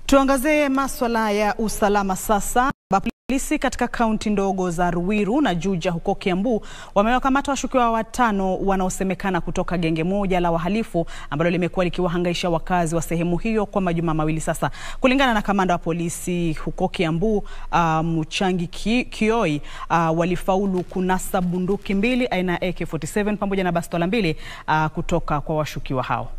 Tuangazie maswala ya usalama sasa, ambapo polisi katika kaunti ndogo za Ruiru na Juja huko Kiambu wamewakamata washukiwa watano wanaosemekana kutoka genge moja la wahalifu ambalo limekuwa likiwahangaisha wakazi wa sehemu hiyo kwa majuma mawili sasa. Kulingana na kamanda wa polisi huko Kiambu, uh, Muchangi Ki, Kioi, uh, walifaulu kunasa bunduki mbili aina ya AK47 pamoja na bastola mbili uh, kutoka kwa washukiwa hao.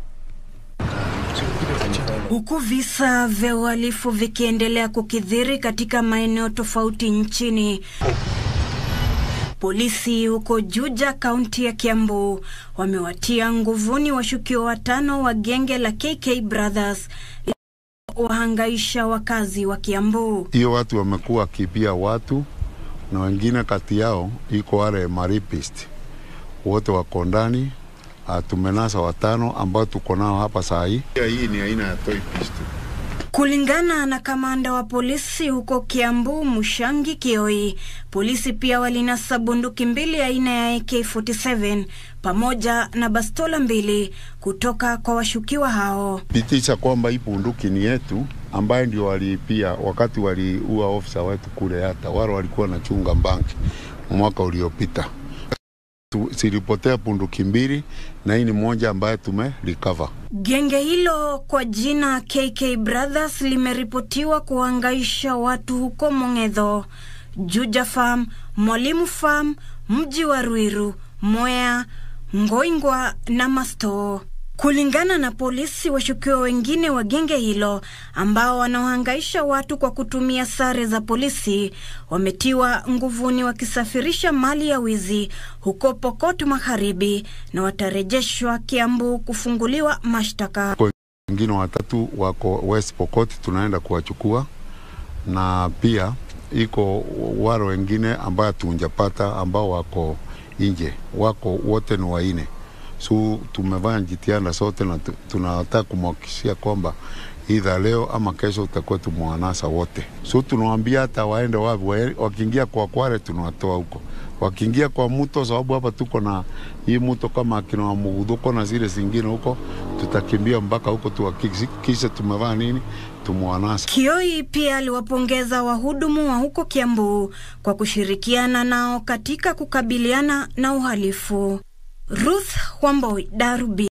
Huku visa vya uhalifu vikiendelea kukithiri katika maeneo tofauti nchini, polisi huko Juja, kaunti ya Kiambu, wamewatia nguvuni washukiwa watano wa genge la KK Brothers wahangaisha wakazi wa Kiambu. Hiyo watu wamekuwa wakibia watu na wengine kati yao iko wale maripist, wote wako ndani. Uh, tumenasa watano ambao tuko nao hapa saa hii. Hii ni aina ya toy pistol. Kulingana na kamanda wa polisi huko Kiambu, Mushangi Kioi, polisi pia walinasa bunduki mbili aina ya AK47 pamoja na bastola mbili kutoka kwa washukiwa hao. Pitisha kwamba hii bunduki ni yetu, ambaye ndio waliipia wakati waliua ofisa wetu kule, hata wale walikuwa na chunga banki mwaka uliopita zilipotea bunduki mbili na hii ni moja ambayo tume recover. Genge hilo kwa jina KK Brothers limeripotiwa kuhangaisha watu huko Mong'etho, Juja Farm, Mwalimu Farm, mji wa Ruiru, Mwea, Ngoingwa na Masto. Kulingana na polisi, washukiwa wengine wa genge hilo ambao wanaohangaisha watu kwa kutumia sare za polisi wametiwa nguvuni wakisafirisha mali ya wizi huko Pokot Magharibi na watarejeshwa Kiambu kufunguliwa mashtaka. Wengine watatu wako West Pokot, tunaenda kuwachukua, na pia iko wale wengine ambao tunjapata ambao wako nje, wako wote ni waine so tumefanya jitihada sote na tunataka kumhakikishia kwamba idha leo ama kesho utakuwa tumewanasa wote. So tunawaambia hata waende wapi, wakiingia kwa Kware tunawatoa huko, wakiingia kwa mto, sababu hapa tuko na hii mto kama akina Mugudhuko na zile zingine huko, tutakimbia mpaka huko tuhakikishe tumevaa nini, tumewanasa. Kioi pia aliwapongeza wahudumu wa huko Kiambu kwa kushirikiana nao katika kukabiliana na uhalifu. Ruth Wamboi, Darubi.